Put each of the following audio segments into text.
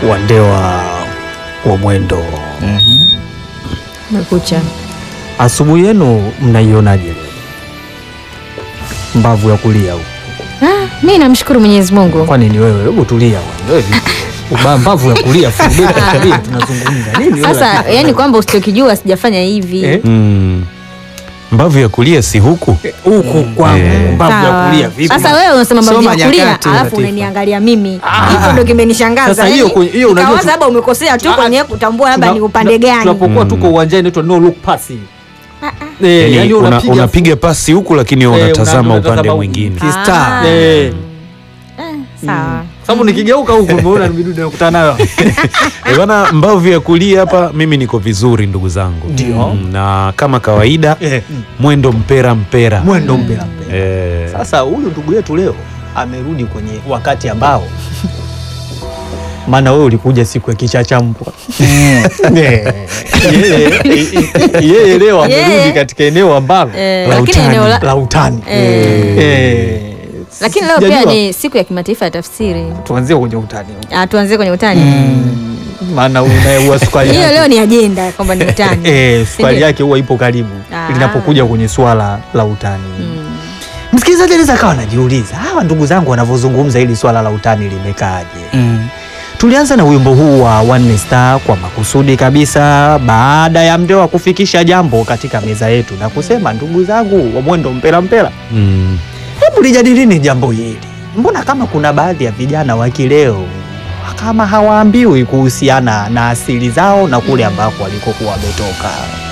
wa Ndewa wa Mwendo. Mekucha. Asubuhi yenu mnaionaje leo? Mbavu ya kulia huko. Ah, mi namshukuru Mwenyezi Mungu. Kwani ni wewe? Hebu tulia bwana. Wewe vipi? Uba- Mbavu ya kulia full tulia tunazungumza. Nini wewe? Sasa yani kwamba usichokijua sijafanya hivi. Eh? Mm. Mbavu ya kulia si huku huku kwangu Eh. mbavu ya Sawa. kulia vipi? Sasa wewe unasema mbavu Soma ya kulia nyakati, alafu Latifa. unaniangalia mimi. Hivyo ndio kimenishangaza. Sasa hiyo yani, kwenye- hiyo unajua nikawaza tu- labda umekosea tu Ah, kwenye kutambua labda Tuna- ni upande tuna- gani. Tunapokuwa Mm. tuko uwanjani inaitwa no look pass. Eh, yani, yani una, unapiga unapiga pasi huku lakini Eh, unatazama una- upande unatazama mwingine huku. Kistar. Ah. Eh. Eh, Sawa. Sababu nikigeuka huku umeona ni midudu nakutana nayo. Eh, bana mbavu ya kulia hapa mimi niko vizuri ndugu zangu Ndio. Mm, na kama kawaida Eh, mwendo mpera mpera mwendo mpela mpela. Eh, Sasa huyu ndugu yetu leo amerudi kwenye wakati ambao maana wewe ulikuja siku ya kichachambwa. Eh, yeye yeye leo amerudi Yeye. katika eneo ambalo Eh, la lakini utani, eneo la- la utani. Eh. Eh, Lakini leo pia sijajua. ni siku ya kimataifa ya tafsiri. tuanzie kwenye utani Ah, tuanzie kwenye utani. maana unaua sukari Hiyo yake. leo ni ajenda kwamba ni utani. Eh, sukari Sindio? yake huwa ipo karibu Ah. linapokuja kwenye swala la utani. Mm. Msikilizaji anaweza kawa anajiuliza hawa ndugu zangu wanavyozungumza hili swala la utani limekaaje? Mm. Tulianza na wimbo huu wa One Star kwa makusudi kabisa, baada ya Mndewa kufikisha jambo katika meza yetu na kusema, ndugu zangu wa mwendo mpela mpela, mm, hebu lijadilini jambo hili. Mbona kama kuna baadhi ya vijana wa kileo kama hawaambiwi kuhusiana na asili zao na kule ambako walikokuwa wametoka.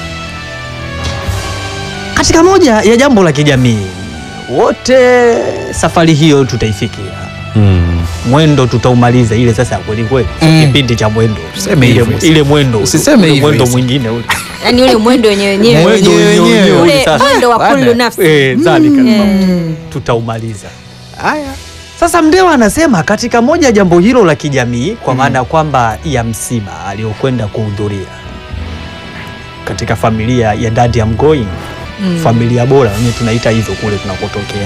Katika moja ya jambo la kijamii, wote safari hiyo tutaifikia mm. mwendo tutaumaliza ile sasa ya kweli kweli Mm. kipindi cha mwendo Useme ile, hivyo. ile mwendo Usiseme ule hivyo mwendo hizi. mwingine ule Yaani ule mwendo wenyewe wenyewe. mwendo wenyewe wenyewe wenyewe. ule Ule sasa mwendo wa Baada. kullu nafsi. eh, dhalika Eh. tutaumaliza Haya. sasa Mndewa anasema katika moja ya jambo hilo la kijamii kwa maana kwamba ya msiba aliyokwenda kuhudhuria katika familia ya dadi ya Mgoi Mm. familia bora wenyewe tunaita hivyo kule tunakotokea.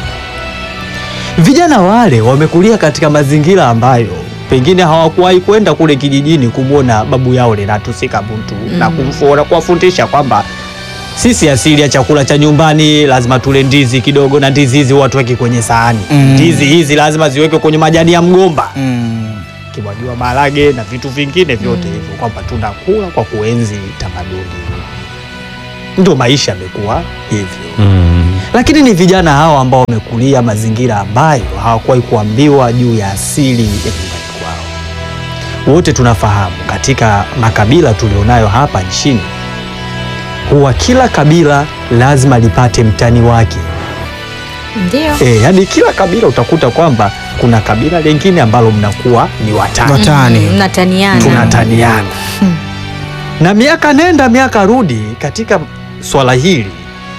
Vijana wale wamekulia katika mazingira ambayo pengine hawakuwahi kwenda kule kijijini kumwona babu yao Lenatus Kabuntu na kumfuona kuwafundisha kwamba sisi asili ya chakula cha nyumbani lazima tule ndizi kidogo, na ndizi hizi watu weke kwenye sahani. Mm. Ndizi hizi lazima ziwekwe kwenye majani ya mgomba, Mm. kimwagiwa maharage na vitu vingine vyote hivyo, kwamba tunakula kwa kuenzi tamaduni. Ndio maisha yamekuwa hivyo Mm. lakini ni vijana hawa ambao wamekulia mazingira ambayo hawakuwahi kuambiwa juu ya asili ya nyumbani kwao. Wote tunafahamu katika makabila tulionayo hapa nchini, huwa kila kabila lazima lipate mtani wake. Ndio. E, yani kila kabila utakuta kwamba kuna kabila lingine ambalo mnakuwa ni watani, Watani. Mm, Mnataniana. tunataniana na miaka nenda miaka rudi katika swala hili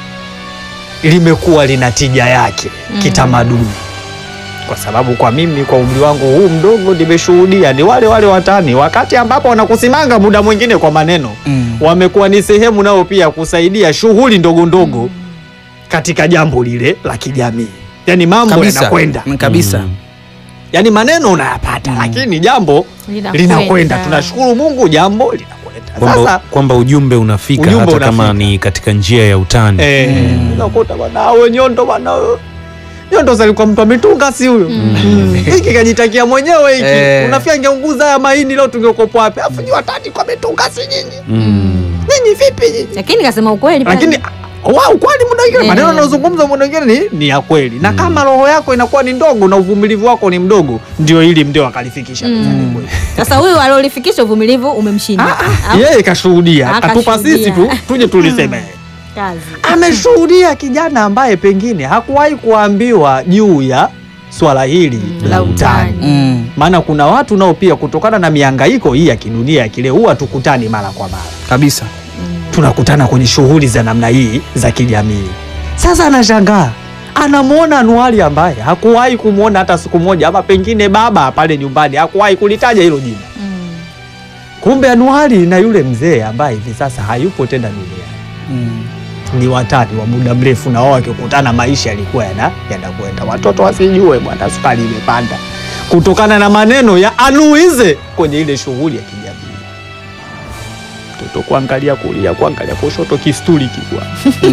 limekuwa lina tija yake Mm. kitamaduni, kwa sababu kwa mimi kwa umri wangu huu mdogo nimeshuhudia ni wale wale watani, wakati ambapo wanakusimanga muda mwingine kwa maneno, Mm. wamekuwa ni sehemu nao pia kusaidia shughuli ndogo ndogo katika jambo lile la kijamii, yani mambo Kabisa. yanakwenda, Mm, Kabisa. Mm. yani maneno unayapata, lakini jambo Linakwenda. linakwenda. Tunashukuru Mungu, jambo linakwenda. kwamba, Sasa kwamba ujumbe unafika Ujumbe hata kama unafika. ni katika njia ya utani eh, unakuta bwana awe nyondo bwana nyondo zalikuwa mtu ametunga si huyo Mm. hiki kajitakia mwenyewe hiki Eh. unafia ngeunguza haya mahindi leo tungekopa wapi afu nyi watani kwa ametunga si nyinyi Mm. nyinyi vipi nyinyi Lakini kasema ukweli pale. lakini wao kweli muda mwingine Eh. maneno yanayozungumza muda mwingine ni, ni ya kweli na kama roho yako inakuwa ni ndogo na uvumilivu wako ni mdogo ndio hili mndio akalifikisha mezani kwetu. Sasa huyu aliolifikisha uvumilivu umemshinda. Au yeye kashuhudia Ah, katupa sisi tu kashuhudia. tuje tuliseme kazi. ameshuhudia kijana ambaye pengine hakuwahi kuambiwa juu ya swala hili Mm, la utani. Mm. maana kuna watu nao pia kutokana na mihangaiko hii ya kidunia ya kile huwa tukutani mara kwa mara Kabisa. tunakutana kwenye shughuli za namna hii za kijamii sasa anashangaa anamwona anuari ambaye hakuwahi kumwona hata siku moja ama pengine baba pale nyumbani hakuwahi kulitaja hilo jina Mm. kumbe anuari na yule mzee ambaye hivi sasa hayupo tena duniani Mm. ni watani wa muda mrefu, na wao wakikutana maisha yalikuwa yana yanakwenda. Watoto wasijue bwana, sukari imepanda. kutokana na maneno ya anuize kwenye ile shughuli ya kijamii. Mtoto kuangalia kulia, kuangalia kushoto, kisturi kikwa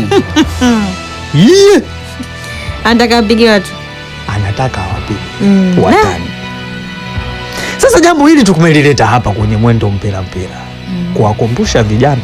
Yee! Anataka apige watu. anataka wapige Mm. watani. Sasa jambo hili tukumelileta hapa kwenye mwendo mpira mpira kuwakumbusha vijana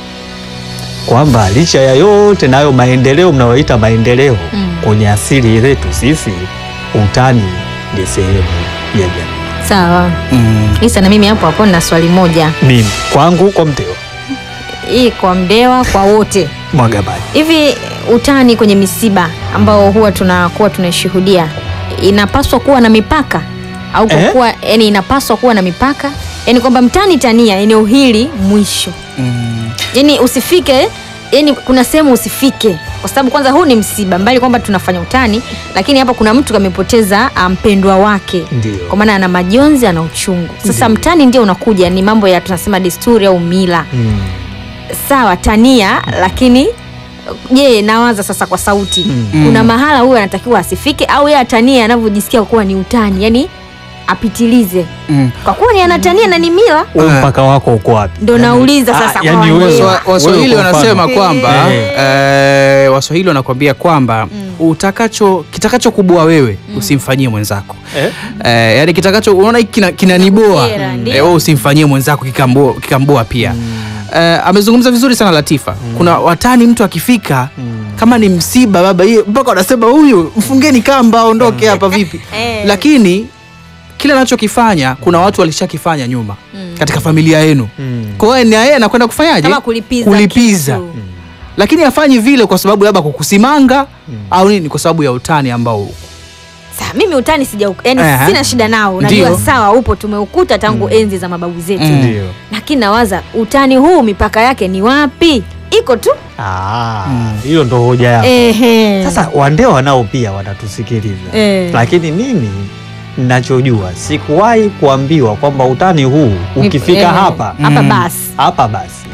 kwamba licha ya yote nayo maendeleo mnayoita maendeleo Mm. kwenye asili yetu sisi, utani ni sehemu ya jamii. Sawa. Mm. Isa na mimi hapo hapo na swali moja. Mimi kwangu kwa mteo Hii kwa Mdewa kwa wote. mwaga maji Hivi utani kwenye misiba ambao huwa tunakuwa tunashuhudia inapaswa kuwa na mipaka au kwa Eh? kuwa yani inapaswa kuwa na mipaka yani kwamba mtani tania eneo hili mwisho Mm. yani usifike yani kuna sehemu usifike kwa sababu kwanza huu ni msiba mbali kwamba tunafanya utani lakini hapa kuna mtu kamepoteza ah, mpendwa wake Ndio. kwa maana ana majonzi ana uchungu sasa mtani ndio unakuja ni mambo ya tunasema desturi au mila Mm. sawa tania lakini je nawaza sasa kwa sauti Mm. kuna mahala huyo anatakiwa asifike au yeye atania anavyojisikia kuwa ni utani yani apitilize Mm. kwa kuwa ni anatania na ni mila Wewe Ah. mpaka wako uko wapi? ndo nauliza Ah, sasa kwa yani wewe- Wandewa. Waswa- Waswahili Wewe kwa wanasema mfano. kwamba Eh. eh, Waswahili wanakwambia kwamba utakacho kitakachokubua wewe usimfanyie mwenzako. Eh? Eh, yani kitakacho unaona hiki kina- kinaniboa Kukera, eh, ndio. wewe usimfanyie mwenzako kikamboa, kikamboa pia eh, amezungumza vizuri sana Latifa kuna watani mtu akifika kama ni msiba baba hiyo mpaka wanasema huyu mfungeni kamba aondoke hapa vipi Eh. lakini kile anachokifanya kuna watu walishakifanya nyuma katika familia yenu Mm. kwa hiyo na yeye anakwenda kufanyaje Kama kulipiza kulipiza kitu. lakini afanyi vile kwa sababu labda kukusimanga au nini kwa sababu ya utani ambao Sawa, mimi utani sija yani Aha. sina shida nao najua Ndio. sawa upo tumeukuta tangu enzi za mababu zetu Mm. Ndio. lakini nawaza utani huu mipaka yake ni wapi iko tu Ah, hiyo ndo hoja yako. Ehe. Sasa Wandewa nao pia wanatusikiliza Eh. lakini mimi ninachojua sikuwahi kuambiwa kwamba utani huu Mip- ukifika eh, hapa hapa Mm. basi hapa basi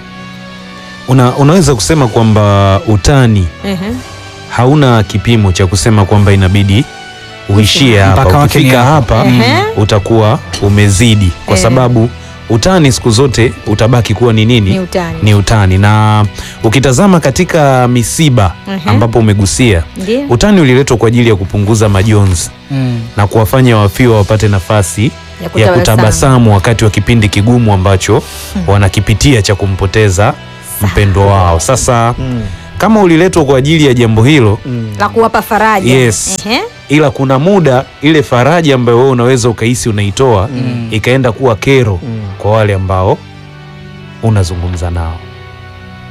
Una, unaweza kusema kwamba utani Ehe. hauna kipimo cha kusema kwamba inabidi uishie Mpaka hapa. wake ni Ukifika hapa. hapa Ehe. utakuwa umezidi, kwa Eh. sababu utani siku zote utabaki kuwa ni nini? Ni utani. Ni utani. Na ukitazama katika misiba Ehe. ambapo umegusia, Ndio. utani uliletwa kwa ajili ya kupunguza majonzi na kuwafanya wafiwa wapate nafasi Ya ya kutabasamu. kutabasamu wakati wa kipindi kigumu ambacho wanakipitia cha kumpoteza mpendwa wao. Sasa mm. kama uliletwa kwa ajili ya jambo hilo, Mm. la kuwapa faraja Yes. Ehe. ila kuna muda ile faraja ambayo wewe unaweza ukahisi unaitoa ikaenda kuwa kero Mm. kwa wale ambao unazungumza nao.